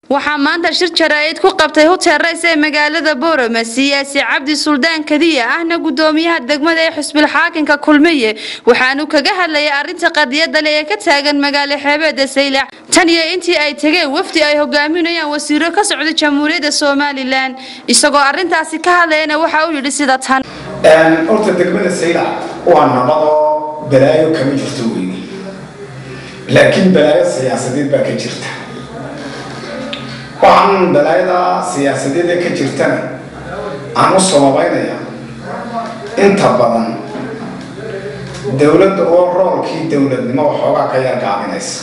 waxaa maanta shir jaraa'id ku qabtay hotel rays ee magaalada boorama siyaasi cabdi suldaan kadiya ahna gudoomiyaha degmada ee xusbil xaakinka kulmiye waxaanu kaga hadlayay arrinta qadiyada le ee ka taagan magaalo xeebeeda saylac tan iyo intii ay tegeen wafdi ay hogaaminayaan wasiiro ka socda jamhuuriyadda somalilan isagoo arrintaasi ka hadlayana waxa uu yidhi sida tan horta degmada saylac waa nabadoo balaayo kama jirto weyne laakiin balaayo siyaasadeed baa ka jirta waxaan balaayada siyaasadeed ee ka jirtana aan u sababaynaya inta badan dowladda oo roolkii dowladnimo waxoogaa ka yar gaabinaysa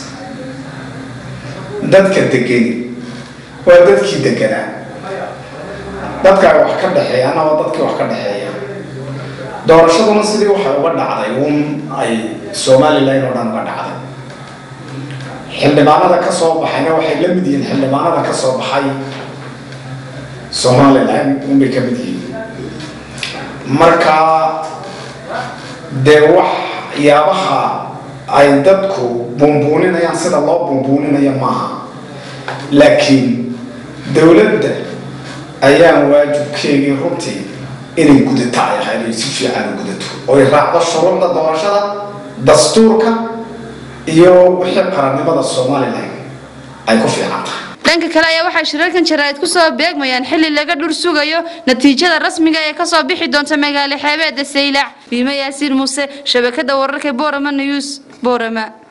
dadka degeni waa dadkii deganaa dadka ay wax ka dhexeeyaana waa dadkii wax ka dhexeeya doorashaduna sidii waxay uga dhacday un ay somalilan oo dhan uga dhacday xildhibaanada ka soo baxayna waxay la mid yihiin xildhibaanada ka soo baxay somalilan unbay ka mid yihiin marka dee waxyaabaha ay dadku buunbuuninayaan sida loo buunbuuninayo maaha laakiin dowladda ayaan waajibkeegii runtii inay gudata ay ahayd ay si fiican u gudato oy raacdo shuruucda doorashada dastuurka iyo wixii qarannimada somalilan ay ku fiican tahay dhanka kale ayaa waxay shirarkan jaraa'id ku soo beegmayaan xilli laga dhur sugayo natiijada rasmiga ee kasoo bixi doonta magaalo xeebeeda saylac biime yaasiin muuse shabakada wararka boorama news boorama